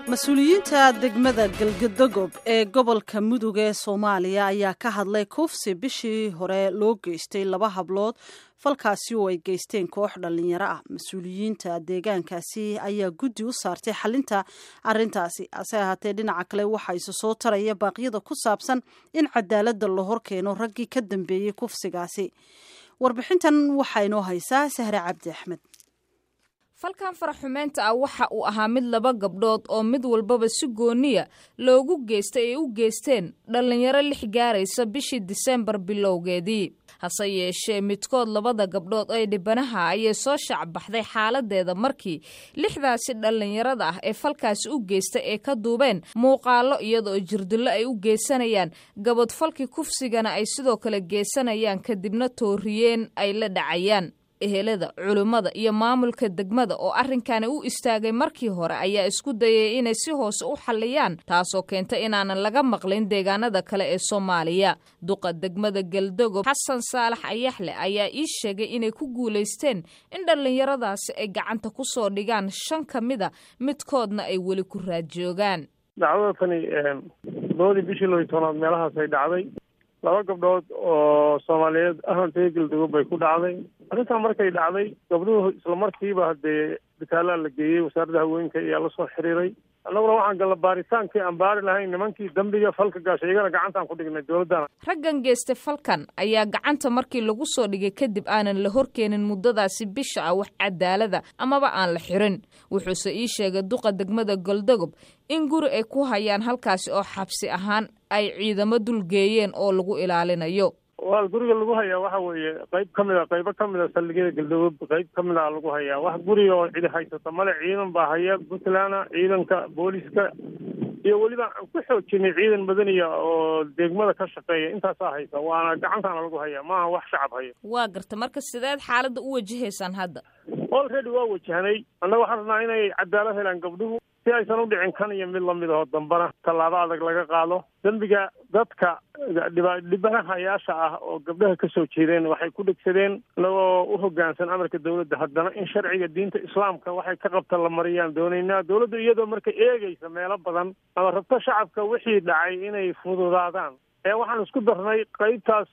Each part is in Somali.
mas-uuliyiinta degmada galgadogob ee gobolka mudug ee soomaaliya ayaa ka hadlay kufsi bishii hore loo geystay laba hablood falkaasi oo ay geysteen koox dhallinyaro ah mas-uuliyiinta deegaankaasi ayaa guddi u saartay xalinta arintaasi hase ahaatee dhinaca kale waxaa isu soo taraya baaqyada ku saabsan in cadaaladda la hor keeno raggii ka dambeeyey kufsigaasi warbixintan waxaa inoo haysaa sahre cabdi axmed falkan faraxumeynta ah waxa uu ahaa mid laba gabdhood oo mid walbaba si gooniya loogu geystay ay u geysteen dhallinyaro lix gaaraysa bishii diseembar bilowgeedii hase yeeshee midkood labada gabdhood ee dhibanaha ayay soo shacbaxday xaaladeeda markii lixdaasi dhallinyarada ah ee falkaasi u geystay ee ka duubeen muuqaalo iyadoo jirdillo ay u geysanayaan gabadfalkii kufsigana ay sidoo kale geysanayaan kadibna tooriyeen ay la dhacayaan ehelada culimmada iyo maamulka degmada oo arrinkani u istaagay markii hore ayaa isku dayay inay si hoose u xalliyaan taasoo keentay inaanan laga maqlin deegaanada kale ee soomaaliya duqa degmada galdogob xasan saalax ayaxle ayaa ii sheegay inay ku guulaysteen in dhallinyaradaasi ay gacanta ku soo dhigaan shan ka mida midkoodna ay weli ku raadjoogaan dacwada tani labadii bishii loo tobnaad meelahaas ay dhacday laba gabdhood oo soomaaliyeed ahantay galdogob bay ku dhacday arrintaa markay dhacday gabdhuhu isla markiiba haddee bitaalaa la geeyey wasaaradda haweenka ayaa la soo xiriiray annaguna waxaan galla baaritaankii aan baari lahayn nimankii dembiga falka gaashay iyagana gacantaan ku dhignay dowladdana raggan geystay falkan ayaa gacanta markii lagu soo dhigay kadib aanan la horkeenin muddadaasi bisha ah wax cadaalada amaba aan la xirin wuxuuse ii sheegay duqa degmada goldogob in guri ay ku hayaan halkaasi oo xabsi ahaan ay ciidamo dulgeeyeen oo lagu ilaalinayo waa guriga lagu hayaa waxa weeye qayb ka mid a qaybo ka mid a saldhigyada galdogob qayb ka mid a lagu hayaa wax guriga oo cidi haysata male ciidan baa haya puntland ciidanka booliska iyo weliba aan ku xoojinay ciidan madaniya oo degmada ka shaqeeya intaasaa haysa waana gacantaana lagu hayaa maaha wax shacab haya waa garta marka sideed xaaladda u wajahaysaan hadda already waa wajahnay annaga waxaan rabnaa inay cadaalad helaan gabdhuhu si aysan u dhicin kan iyo mid lamid aho dambana tallaabo adag laga qaado dembiga dadka dhibanahayaasha ah oo gabdhaha ka soo jeedeen waxay ku dhegsadeen inagoo u hoggaansan amarka dowladda haddana in sharciga diinta islaamka waxay ka qabta la mariyaan doonaynaa dowladdu iyadoo marka eegaysa meelo badan ama rabto shacabka wixii dhacay inay fududaadaan ee waxaan isku darnay qaybtaas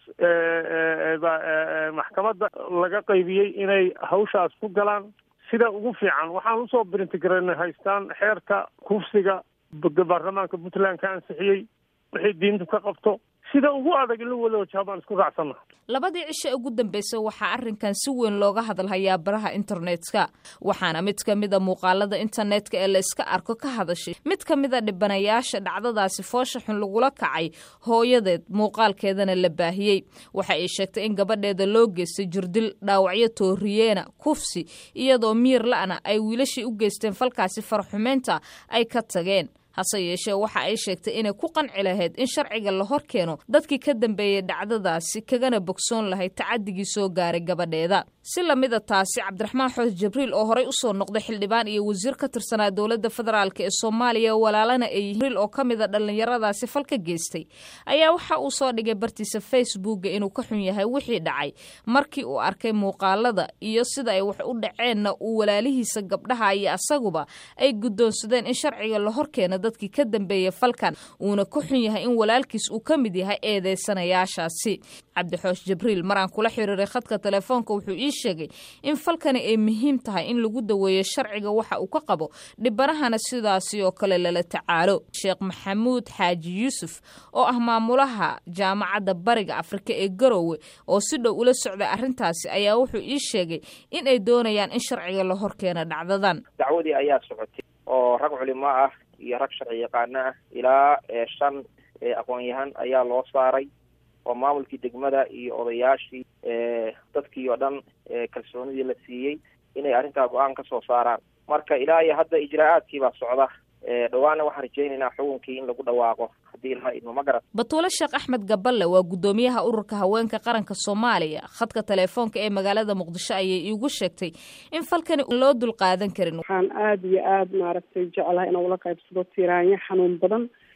maxkamadda laga qaybiyey inay hawshaas ku galaan sida ugu fiican waxaan usoo brintigaranay haystaan xeerka kufsiga baarlamaanka puntland ka ansixiyey wixii diintu ka qabto sida ugu adag in la wada wajaha baan isku raacsanna labadii cisho ugu dambeysay waxaa arrinkan si weyn looga hadalhayaa baraha internetka waxaana mid ka mida muuqaalada internetka ee la iska arko ka hadashay mid ka mida dhibanayaasha dhacdadaasi foosha xun lagula kacay hooyadeed muuqaalkeedana la baahiyey waxa ay sheegtay in gabadheeda loo geystay jirdil dhaawacyo tooriyeena kufsi iyadoo miir la'na ay wiilashii u geysteen falkaasi faraxumeynta ay ka tageen hase yeeshee waxa ay sheegtay inay ku qanci lahayd in sharciga la hor keeno dadkii ka dambeeyey dhacdadaasi kagana bogsoon lahayd tacadigii soo gaaray gabadheeda si lamida taasi cabdiraxmaan xoos jibriil oo horey usoo noqday xildhibaan iyo wasiir ka tirsanaa dowladda federaalk ee soomaaliya walaalana ay jibriil oo ka mida dhallinyaradaasi falka geystay ayaa waxa uu soo dhigay bartiisa facebooka inuu ka xun yahay wixii dhacay markii uu arkay muuqaalada iyo sida ay wax u dhaceenna uu walaalihiisa gabdhaha iyo asaguba ay guddoonsadeen in sharciga la hor keeno dadkii ka dambeeyey falkan uuna ka xun yahay in walaalkiis uu ka mid yahay eedeysanayaashaasi cabdixoosh jibriil maraan kula xiriiray khadka telefoonka wuxuu ii sheegay in falkani ay muhiim tahay in lagu daweeyo sharciga waxa uu ka qabo dhibanahana sidaasi oo kale lala tacaalo sheekh maxamuud xaaji yuusuf oo ah maamulaha jaamacadda bariga afrika ee garowe oo si dhow ula socday arrintaasi ayaa wuxuu ii sheegay in ay doonayaan in sharciga la hor keeno dhacdadan dacwadii ayaa socotay oo rag culimo ah iyo rag sharci yaqaano ah ilaa shan aqoon-yahan ayaa loo saaray oo maamulkii degmada iyo odayaashii dadkii oo dhan kalsoonidii la siiyey inay arrintaa go-aan ka soo saaraan marka ilaa iyo hadda ijraa'aadkii baa socda dhawaana waxaan rajaynaynaa xukunkii in lagu dhawaaqo haddii ilma idmo ma garat batuule sheekh axmed gaballe waa guddoomiyaha ururka haweenka qaranka soomaaliya khadka telefoonka ee magaalada muqdisho ayay iigu sheegtay in falkani loo dul qaadan karin waxaan aada iyo aada maaragtay jeclahay inaan ula qaybsado tiraanyo xanuun badan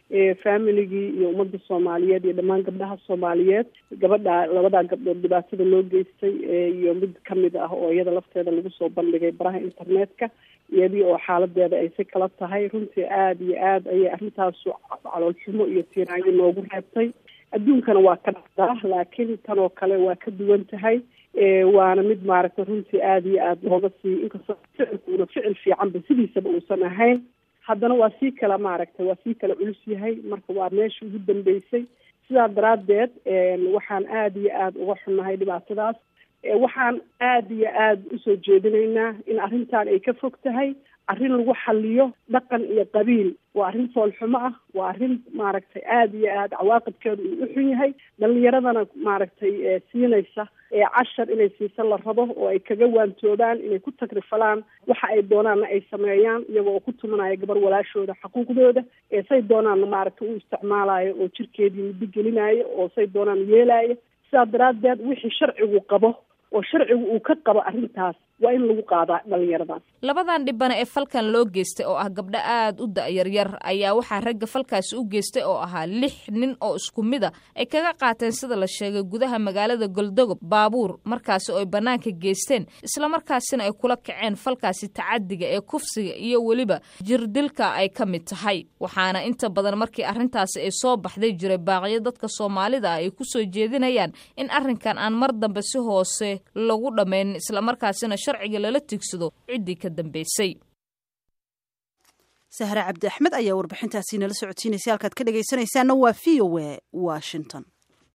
familigii iyo ummadda soomaaliyeed iyo dhammaan gabdhaha soomaaliyeed gabadha labadaa gabdhood dhibaatada loo geystay iyo mid kamid ah oo iyada lafteeda lagu soo bandhigay baraha internetka iyadii oo xaaladeeda ay si kala tahay runtii aada iyo aada ayay arrintaasu caloolxumo iyo tiiraanyo noogu reebtay adduunkana waa ka dhacdaa laakiin tan oo kale waa ka duwan tahay waana mid maaragtay runtii aada iyo aada looga sii inkastoo ficilkuuna ficil fiicanba sidiisaba uusan ahayn haddana waa sii kala maaragtay waa sii kala culus yahay marka waa meesha ugu dambeysay sidaa daraaddeed waxaan aada iyo aada uga xunnahay dhibaatadaas waxaan aada iyo aada usoo jeedinaynaa in arrintan ay ka fog tahay arrin lagu xaliyo dhaqan iyo qabiil waa arrin foolxumo ah waa arrin maaragtay aada iyo aada cawaaqibkeedu uu u xun yahay dhalinyaradana maaragtay siinaysa cashar inay siisa la rabo oo ay kaga waantoobaan inay ku tagrifalaan waxa ay doonaanna ay sameeyaan iyagoo oo ku tumanaya gabar walaashooda xaquuqdooda say doonaanna maaragtay u isticmaalayo oo jirkeedii muddo gelinaayo oo say doonaan yeelaayo sidaa daraaddeed wixii sharcigu qabo oo sharcigu uu ka qabo arrintaas waa in lagu qaadaa dhalinyaradaas labadan dhibana ee falkan loo geystay oo ah gabdho aada u da-yaryar ayaa waxaa ragga falkaasi u geystay oo ahaa lix nin oo isku mid a ay kaga qaateen sida la sheegay gudaha magaalada goldogob baabuur markaasi oo ay bannaanka geysteen islamarkaasina ay kula kaceen falkaasi tacadiga ee kufsiga iyo weliba jirdilka ay ka mid tahay waxaana inta badan markii arrintaasi ay soo baxday jiray baaqyo dadka soomaalida ah ay ku soo jeedinayaan in arrinkan aan mar dambe si hoose lagu dhammayn islamarkaasina sharciga lala tigsado ciddii ka dambeysay sahre cabdi axmed ayaa warbixintaasi nala socodsiinaysay halkaad ka dhegaysanaysaana waa v o a washington